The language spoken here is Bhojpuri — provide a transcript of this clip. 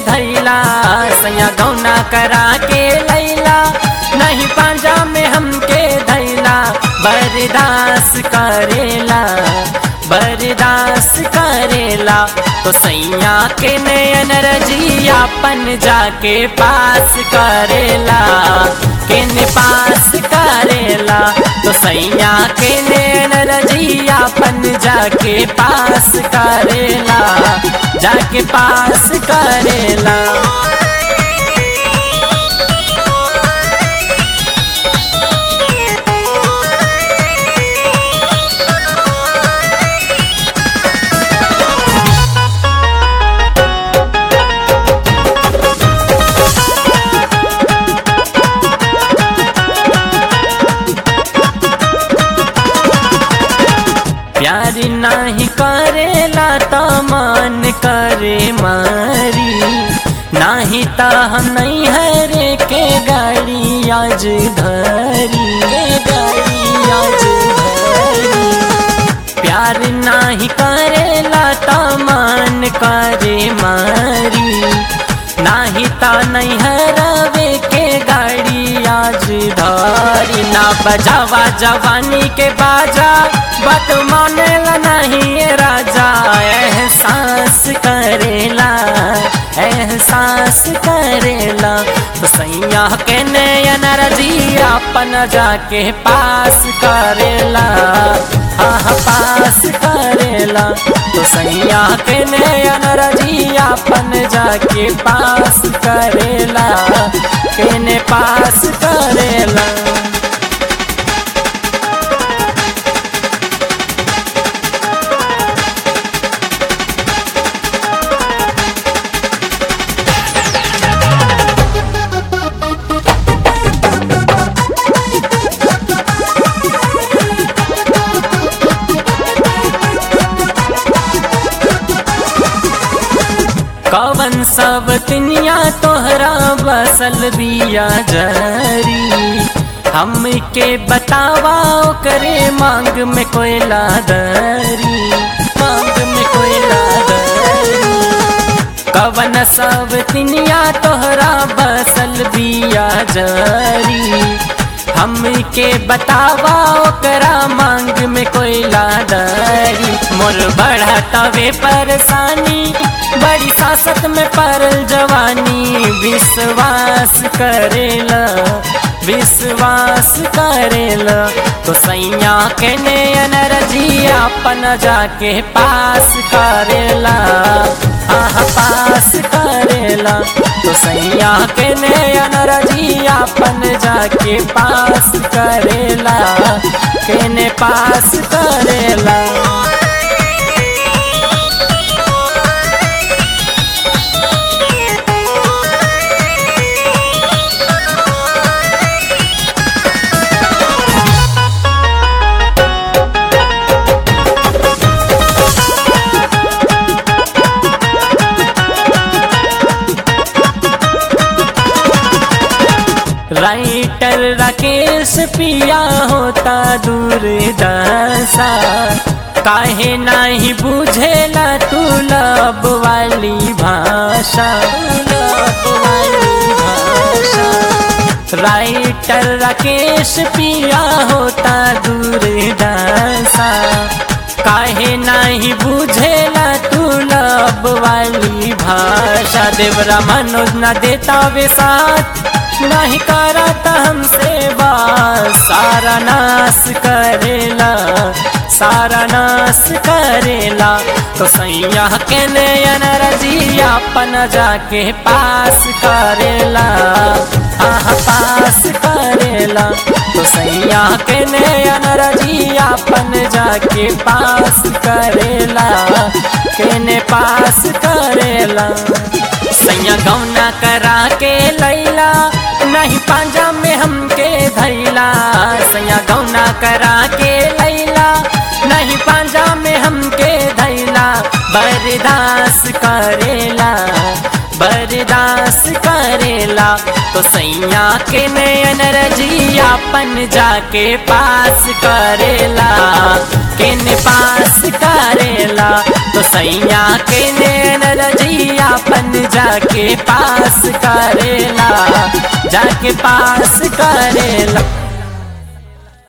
धैला सैया गौना करा के लैला नहीं पांजा में हमके धैला बरदास करेला बरदास करेला तो सैया के नयन रजियापन जाके पास करेला केने पास करेला तो सैया के नयन रजियापन जाके पास करेला जाके पास करेला प्यार नाही करेला त मन करे मारी नाही त हम नहीं हरे के गाड़ी आज धरी के गाड़ी आज धरी प्यार नाही करेला त मन करे मारी नाही त नहीं हरवे के गाड़ी आज धरी ना बजावा जवानी के बाजा बात मानेला नहीं ये राजा एहसास करेला एहसास करेला तो सैया के नयन रजिया अपन जाके पास करेला आह पास करेला तो सैया के नयन रजिया अपन जाके पास करेला केने पास करेला कवन सब तिनिया तोहरा बसल बिया जरी हमके बतावा करे मांग में कोयला दरी मांग में कोयला दरी कवन सब तिनिया तोहरा बसल बिया जरी हमके बतावा ओकरा मांग में कोयला दरी मोर बढ़ा तवे परेशानी बड़ी सासत में परल जवानी विश्वास करेला विश्वास करेला तो सैया के नयन रजिया अपन जाके पास करेला आह पास करेला तो सैया के नयन रजिया अपन जाके पास करेला केने पास करेला राइटर राकेश पिया होता दूर दशा काहे नाही बुझेला तू लब वाली भाषा लब वाली भाषा राइटर राकेश पिया होता दूर दशा काहे नाही बुझेला तू लब वाली भाषा देवरा मनोज न देता वे साथ नहीं करता हमसे बात सारा नाश करेला सारा नाश करेला तो सैया के नयन रजिया अपन जाके पास करेला आह पास करेला तो सैया के नयन रजिया अपन जाके पास करेला केने पास करेला सैया गौना करा के लैला नहीं पांजा में हमके धैला सैया गौना करा के लैला नहीं पांजा में हमके धैला बर्दाश्त करेला बर्दाश्त करेला तो सैया के नयन रजिया पन जाके पास करेला किन पास करेला तो सैया के नयन रजिया पन जाके पास करेला जाके पास करेला